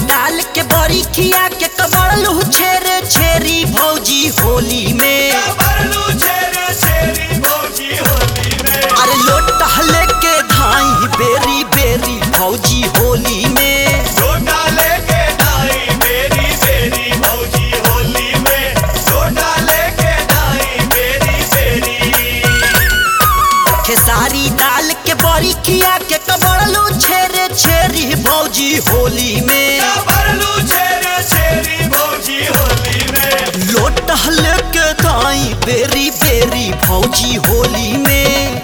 डाल के बड़ी खिया के कबड़लू छेरे छेरी भौजी होली में अरे लोटा लेके धाई बेरी बेरी भौजी होली में खेसारी डाल के बड़ी खिया के कबड़लू छेरे छेरी भौजी होली में लोटा लेके धाई बेरी बेरी भौजी होली में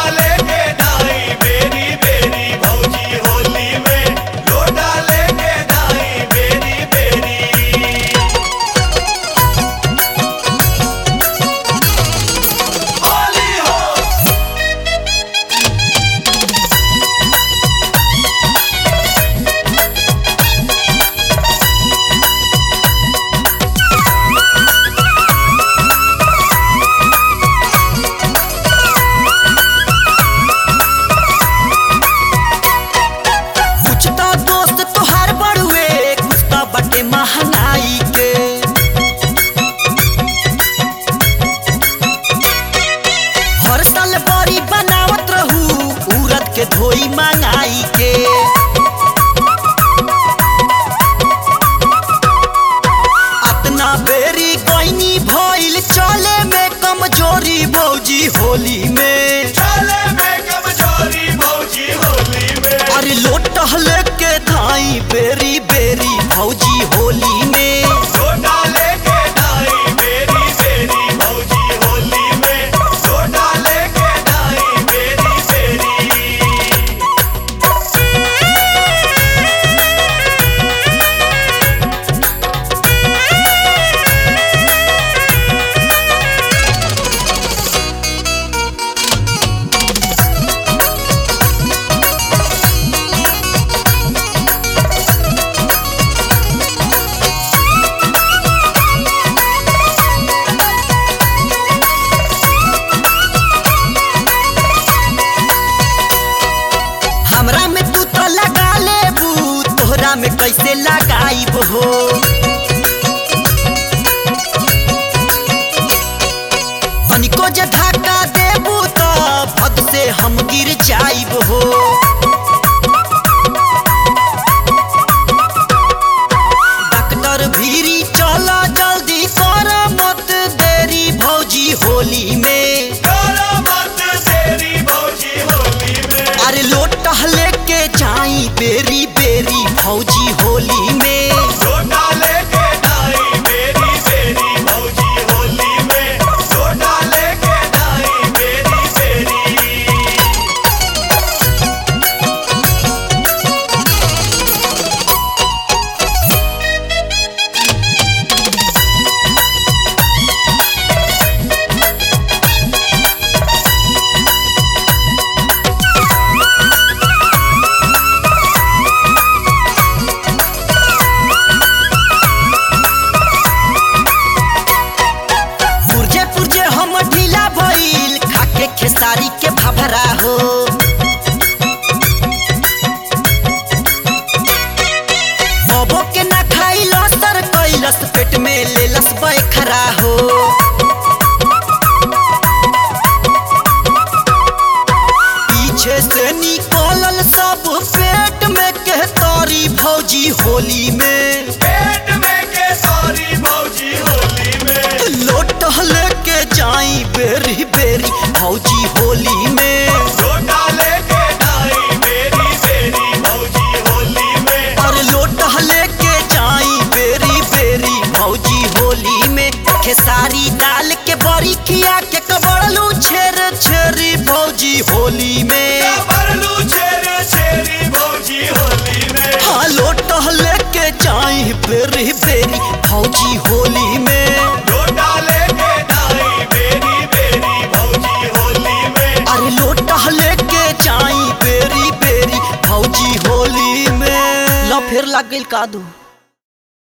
कुछ तो दोस्त तोहार बड़ुए कुछ तो बटे महंगाई के हर साल बड़ी बनावत रहू उरद के धोई मंगाई के अतना बेरी गईनी भइल चले में कमजोरी भौजी होली में अरे लोटा लेके धाई बेरी बेरी भौजी होली में हमरा में तू तो लगा लेबू तोहरा में कैसे लगाईब हो तनिको जे धक्का देबू तो भद से हम गिर जाइब हो डॉक्टर भीरी चला जल्दी कर मत देरी भौजी होली में अरे लोटा लेके जाई बेरी बेरी भौजी होली में पुरजे पुरजे हम ढीला भइल खाके खेसारी के भभरा हो बबो के ना खाइल असर कैलस पेट में लेलस बैखरा हो पीछे से निकलल सब पेट में कहतारी भौजी होली में लोट लेके जाई बेरी बेरी भौजी होली में और लोट लेके जाई बेरी बेरी भौजी होली में खेसारी डाल के बड़ी खिया के कबड़लू छेर छेरी भौजी होली में हाँ लोट लेके जाई बेरी बेरी भौजी होली में अरे लोटा लेके जाई बेरी बेरी भौजी होली में ला फिर लग गइल कादू